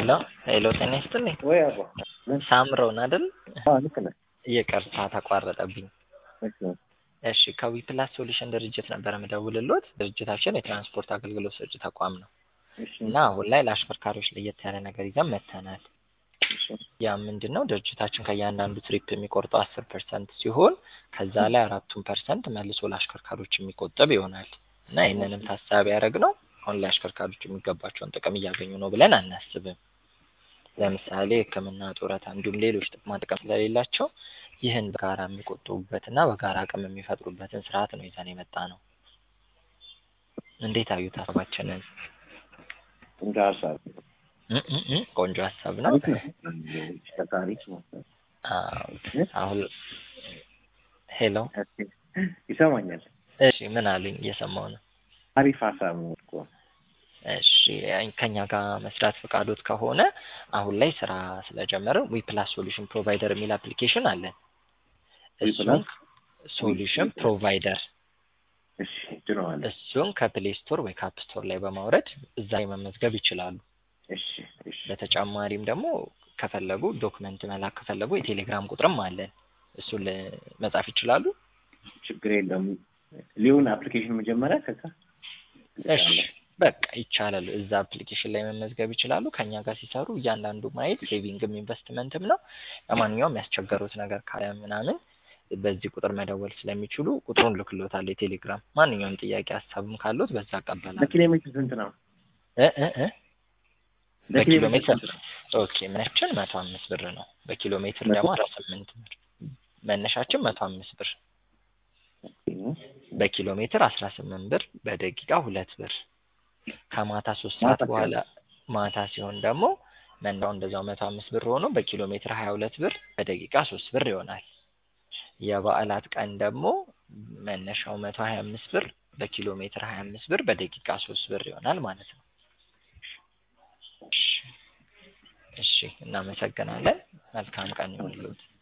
ሄሎ ሄሎ ጤና ይስጥልኝ ወይ አባ ሳምረውን አይደል? አዎ ልክ ነህ። ይቅርታ ተቋረጠብኝ። እሺ እሺ ከዊፕላስ ሶሉሽን ድርጅት ነበር የምደውልሎት። ድርጅታችን የትራንስፖርት አገልግሎት ሰጪ ተቋም ነው እሺ እና አሁን ላይ ለአሽከርካሪዎች ለየት ያለ ነገር ይዘን መጥተናል። እሺ ያ ምንድን ነው ድርጅታችን ከእያንዳንዱ ትሪፕ የሚቆርጠው አስር ፐርሰንት ሲሆን ከዛ ላይ አራቱን ፐርሰንት መልሶ ለአሽከርካሪዎች የሚቆጠብ ይሆናል እና ይህንንም ታሳቢ ያደረግነው አሁን ላይ አሽከርካሪዎች የሚገባቸውን ጥቅም እያገኙ ነው ብለን አናስብም። ለምሳሌ ሕክምና፣ ጡረታ እንዲሁም ሌሎች ጥቅማ ጥቅም ስለሌላቸው ይህን በጋራ የሚቆጥቡበትና በጋራ አቅም የሚፈጥሩበትን ስርዓት ነው ይዘን የመጣ ነው። እንዴት አዩት ሀሳባችንን? እንደ ሀሳብ እ እ እ ቆንጆ ሀሳብ ነው። አሪፍ ነው። ተሽከርካሪ ማሰብ አዎ፣ አሁን ሄሎ፣ ይሰማኛል። እሺ ምን አሉኝ? እየሰማው ነው። አሪፍ ሀሳብ ነው እኮ እሺ ከኛ ጋር መስራት ፈቃዶት ከሆነ አሁን ላይ ስራ ስለጀመርን ዊፕላስ ሶሉሽን ፕሮቫይደር የሚል አፕሊኬሽን አለን። እሱን ሶሉሽን ፕሮቫይደር እሺ ጭነዋለሁ። እሱን ከፕሌይ ስቶር ወይ ከአፕ ስቶር ላይ በማውረድ እዛ ላይ መመዝገብ ይችላሉ። እሺ እሺ በተጨማሪም ደግሞ ከፈለጉ ዶክመንት መላክ ከፈለጉ የቴሌግራም ቁጥርም አለን። እሱን ል- መጻፍ ይችላሉ። ችግር የለም። ሊሆን አፕሊኬሽን መጀመሪያ ከዛ እሺ በቃ ይቻላል። እዛ አፕሊኬሽን ላይ መመዝገብ ይችላሉ። ከኛ ጋር ሲሰሩ እያንዳንዱ ማየት ሴቪንግም ኢንቨስትመንትም ነው። ለማንኛውም ያስቸገሩት ነገር ካለ ምናምን በዚህ ቁጥር መደወል ስለሚችሉ ቁጥሩን ልክሎታል። የቴሌግራም ማንኛውም ጥያቄ ሀሳብም ካሉት በዛ እቀበላለሁ። በኪሎ ሜትር ስንት ነው? እ እ እ በኪሎ ሜትር ኦኬ መነሻችን መቶ አምስት ብር ነው። በኪሎ ሜትር ደግሞ አስራ ስምንት ብር መነሻችን መቶ አምስት ብር በኪሎ ሜትር አስራ ስምንት ብር በደቂቃ ሁለት ብር ከማታ ሶስት ሰዓት ማታ በኋላ ማታ ሲሆን ደግሞ መንዳው እንደዛው መቶ አምስት ብር ሆኖ በኪሎ ሜትር ሀያ ሁለት ብር በደቂቃ ሶስት ብር ይሆናል። የበዓላት ቀን ደግሞ መነሻው መቶ ሀያ አምስት ብር በኪሎ ሜትር ሀያ አምስት ብር በደቂቃ ሶስት ብር ይሆናል ማለት ነው። እሺ እሺ እናመሰግናለን። መልካም ቀን ይሁንልዎት።